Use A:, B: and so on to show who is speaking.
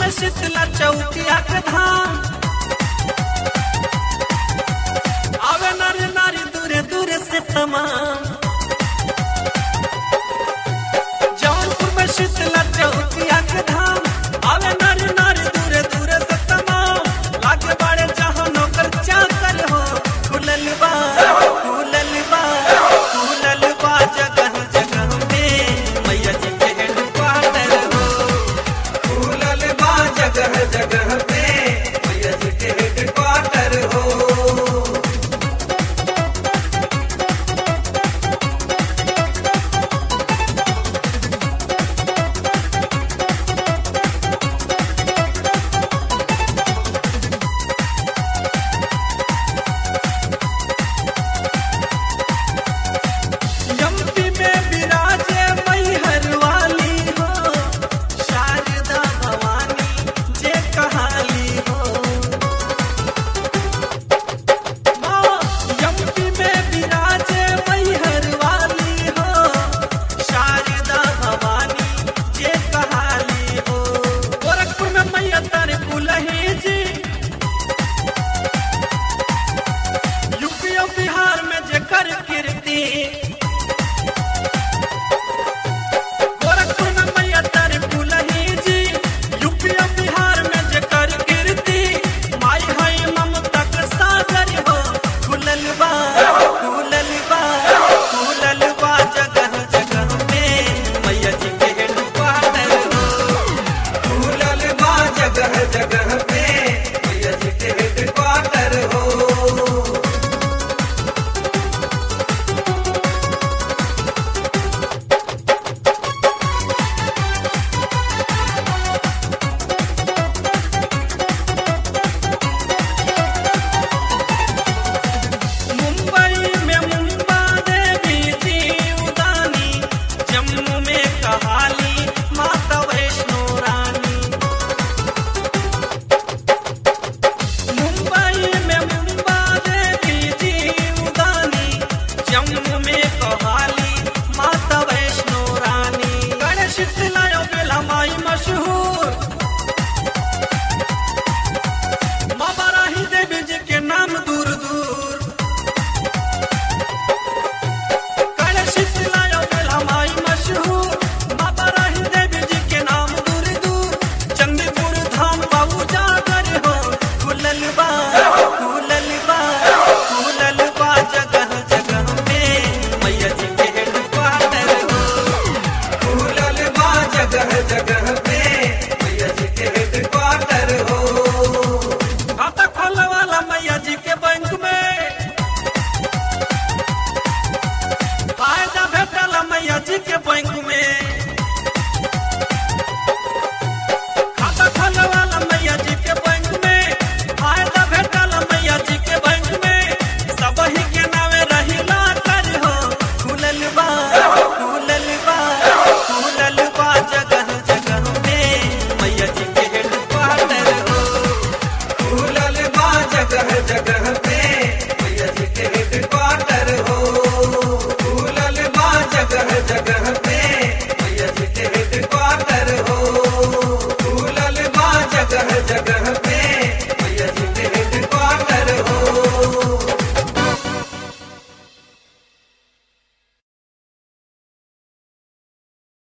A: में शीतला चौकिया के धाम आवे नारी नारी दूरे दूरे से तमाम जौनपुर में शीतला चौकिया के धाम आवे नारी नारी दूरे दूरे से तमाम लागे बाड़े जहाँ नौकर चाकर हो खुलल बा खुलल बा खुलल बा जगह जगह में मैया जी के हेडक्वार्टर हो खुलल बा जगह जगह पे मैया जी के हेडक्वार्टर हो यम्पी में विराजे मैहर वाली हो शारदा भवानी जे कहाली हो माँ, यम्पी में विराजे मैहर वाली हो शारदा भवानी जे कहाली हो गोरखपुर में मैया तर कुलही जी यूपी और बिहार में जेकर कीर्ति गोरखपुर में मैया तर कुलही जी यूपी और बिहार में जेकर कीर्ति माई है ममता के सागर हो खुलल बा खुलल बा खुलल बा जगह जगह में मैया जी के हेडक्वार्टर हो खुलल बा जगह जगह